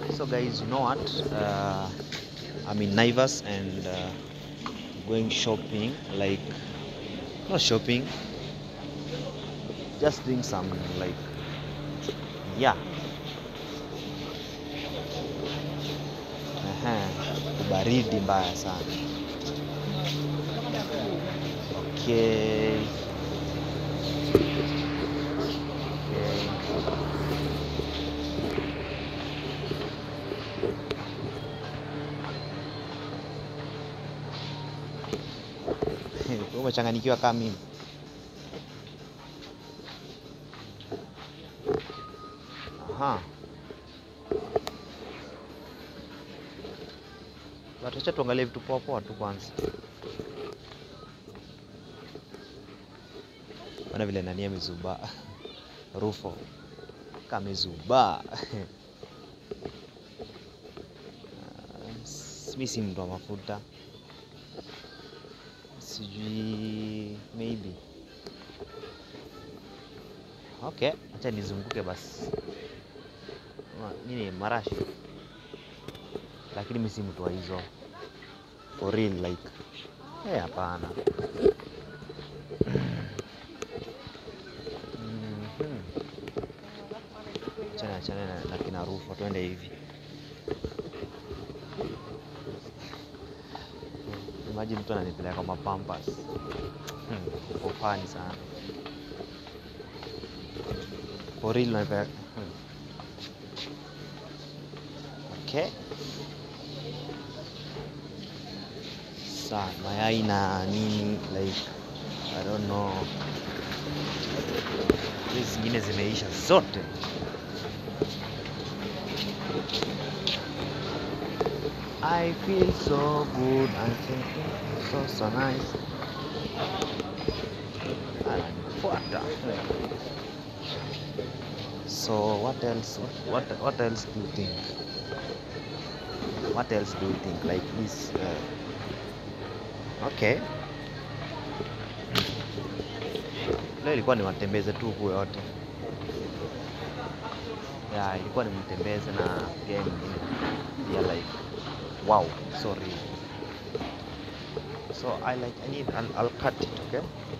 So guys, you know what? Uh, I'm in Naivas and uh, going shopping. Like, not shopping, just doing some like, yeah. Aha, baridi mbaya sana. Okay. Okay. Wewe umechanganyikiwa kama mimi. Aha. Wacha tuangalie vitu poa poa tu kwanza. Ona vile nani amezubaa. Rufo kamezubaa. Mi si mtu wa mafuta, sijui maybe. Okay, acha nizunguke basi. Ma- Nini marashi, lakini mi si mtu wa hizo for real like eh, hapana. Mhm. Achana achana na, na kina Rufo, twende hivi. Imagine mtu ananipeleka kwa mapampas. Hmm, uko fani sana. For real unanipeleka. Hmm. Okay. Sa mayai na nini like I don't know. Hizi zingine zimeisha zote. I feel so good and thinking so so nice. Ananifuata. So what else? What what, what else do you think? What else do you think? Like this? Uh, okay. Leo ilikuwa ni watembeze tu huku yote. Yeah, ilikuwa ni mtembeze na pia mwingine pia like wow, sorry. So I like I need I'll, I'll cut it, okay?